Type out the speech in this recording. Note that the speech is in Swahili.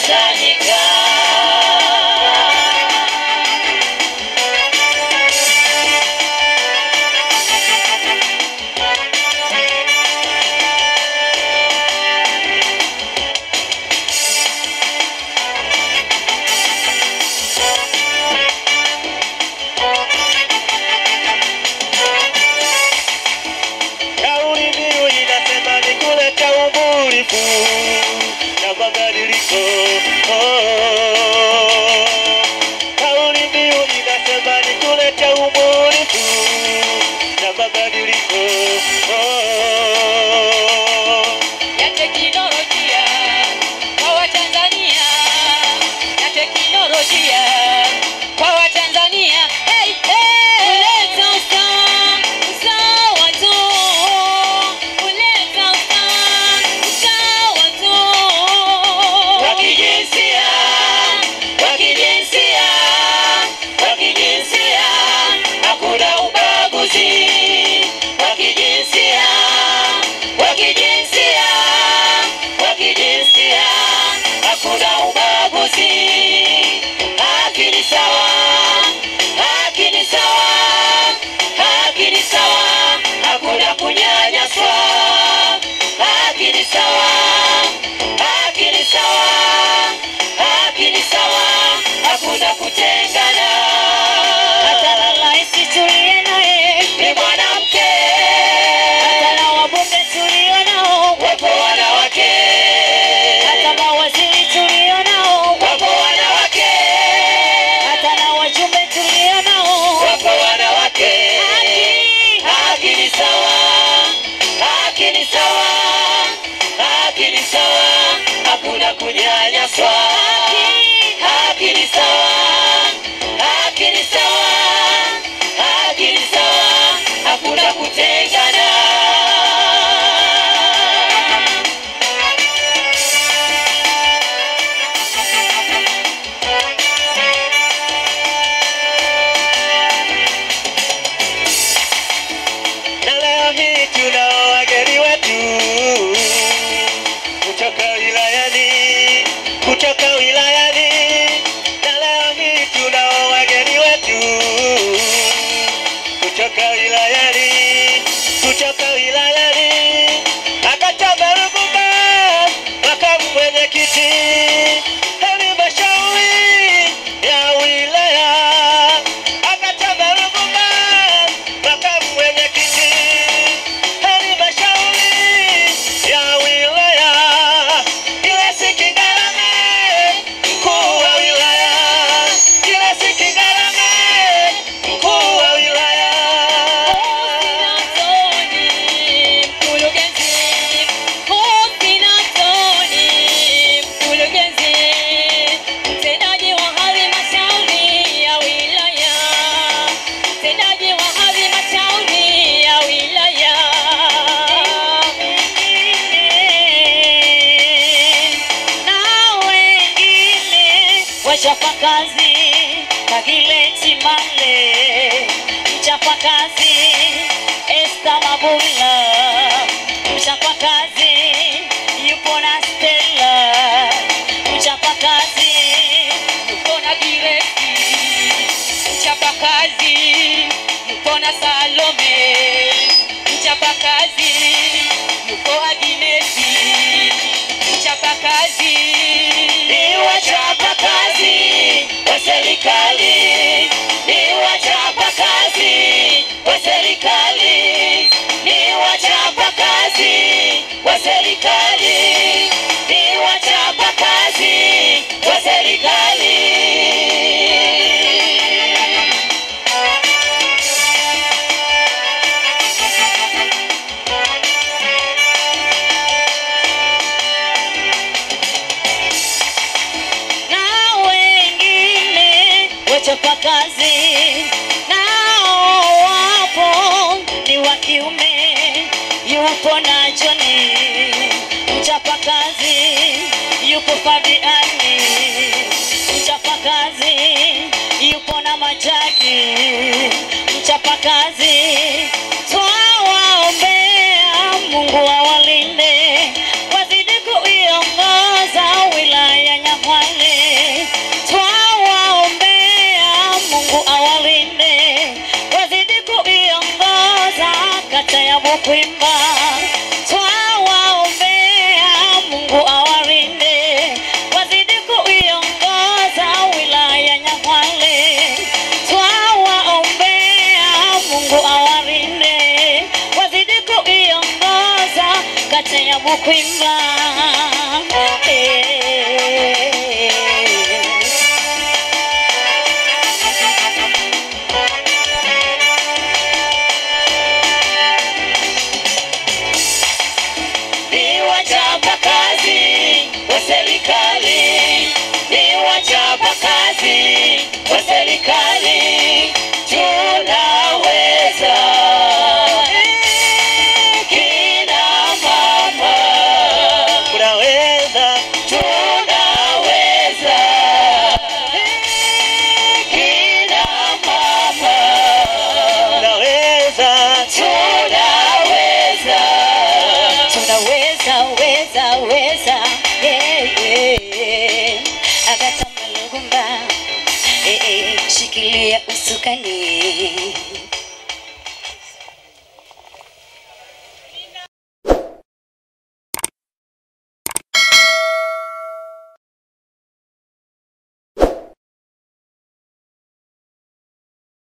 wamekusanyika. Kauli mbiu inasema ni kuleta ubunifu na mabadiliko. Oh. Kauli mbiu inasema ni kuleta ubunifu na mabadiliko. Oh. ya teknolojia kwa Watanzania, ya teknolojia kwa Watanzania. Hey, hey! Kuleta usawa, usawa tu, kuleta usawa, usawa tu. Wa kijinsia, wa kijinsia, wa kijinsia, hakuna ubaguzi. Wa kijinsia, wa kijinsia, wa kijinsia, hakuna ubaguzi. Haki ni sawa, haki ni sawa, haki ni sawa, hakuna kunyanyaswa. Haki ni sawa, haki ni sawa, haki ni sawa, hakuna kutengana. Hata na rais tuliye naye Ni mwanamke, hata na wabunge tulio nao, wapo wanawake, hata mawaziri tulio nao, wapo wanawake, hata na wajumbe tulio nao. wapo wanawake. Haki, Haki ni sawa, haki ni sawa, haki ni sawa, hakuna kunyanyaswa. Haki ni sawa, haki ni sawa, haki ni sawa, hakuna kutengana. Na leo hii tunao wageni wetu kutoka wilayani, kutoka wilayani. Na leo hii tunao wageni wetu kutoka wilayani, kutoka wilayani. Akachaba Ruvuma, makamu mwenyekiti halmashauri ya wilaya. Akachaba Ruvuma, makamu mwenyekiti halmashauri ya wilaya. Gilesi Kigarame, mkuu wa wilaya. Gilesi Kigarame, mkuu wa wilaya. Wachapakazi Kagileti Male, mchapakazi Esta Mabula, mchapakazi yupo na Stella, mchapakazi yupo na Gireki, mchapakazi yupo na Salome, mchapakazi yupo Aginesi, mchapakazi Ni wachapakazi wa serikali, ni wachapakazi wa serikali, ni wachapakazi wa serikali, ni wachapakazi wa serikali. na wengine wachapakazi nao wapo ni wa kiume, yupo na Joni mchapakazi, yupo Fabiani mchapakazi, yupo na Majagi mchapakazi. Twawaombea Mungu awalinde, wazidi kuiongoza wilaya Nyamwasa kuimba twawaombea Mungu awalinde wazidi kuiongoza wilaya Nyang'hwale twawaombea Mungu awalinde wazidi kuiongoza kata ya Bukwimba eh. ni wachapakazi wa serikali, ni wachapakazi wa serikali, tunaweza kina mama, Unaweza, tunaweza kina mama, unaweza, tunaweza tunaweza weza weza yeah, yeah. Agata Malugumba eh, eh, shikilia usukani